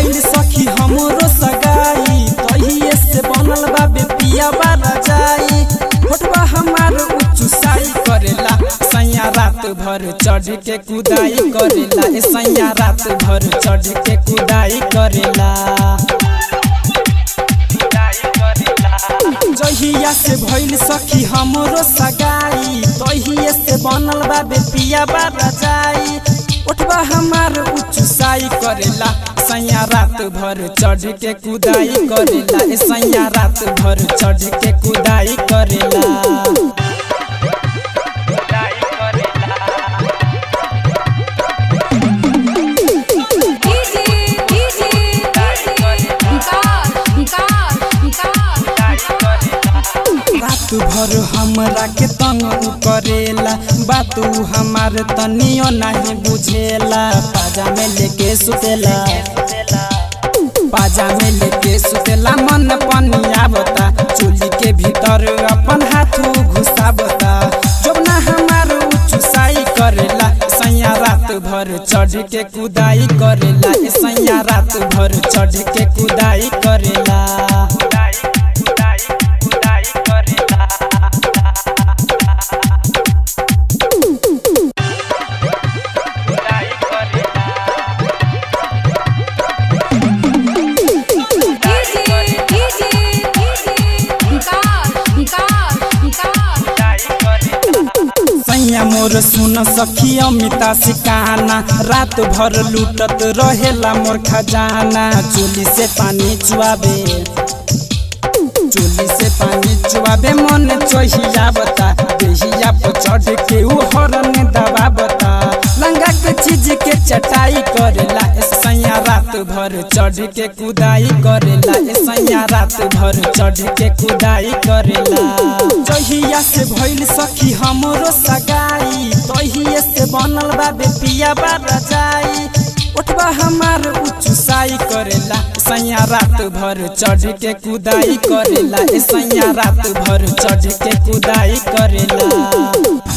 भइल सखी हमरो सगाई तहिए से बनल बा बेपिया बारा जाई होठबा हमार उच्च साई करेला सैया रात भर चढ़ के कुदाई करेला ए सैया रात भर चढ़ के कुदाई करेला जहिया से भइल सखी हमरो सगाई तहिए से बनल बा बेपिया बारा जाई उठबा हमार उच्च साई करेला सैया रात भर चढ़ के कुदाई करेला ए सैया रात भर चढ़ के कुदाई करेला डीजे डीजे विकास विकास विकास रात भर हमरा के तंग उ करेला बात उ हमार तनियो नहीं बुझेला पाजा में लेके सुतेला पाजा में लेके सुतेला मन पनिया बता चोली के भीतर अपन हाथ घुसावता जोबना हमार उच्च साई करेला सैया रात भर चढ़ के कुदाई करेला ए सैया रात भर चढ़ के कुदाई करेला डीजे डीजे विकास विकास विकास सैया मोर सुन सखी अमिता सिकाना रात भर लूटत रहेला मोर खजाना चोली से पानी चुआबे चोली से पानी चुआबे मन चोहिया बता देहिया पर चढ़ के उ हरन दबा बता लंगा के चीज के चटाई करेला ए सैया रात भर चढ़ के कुदाई करेला ए सैया रात भर चढ़ के कुदाई करेला जहिया से भइल सखी हमरो सगाई तहिए से बनल बा बेपिया बारा जाई उठबा हमार उच्च साई करेला सैया रात भर चढ़ के कुदाई करेला ए सैया रात भर चढ़ के कुदाई करेला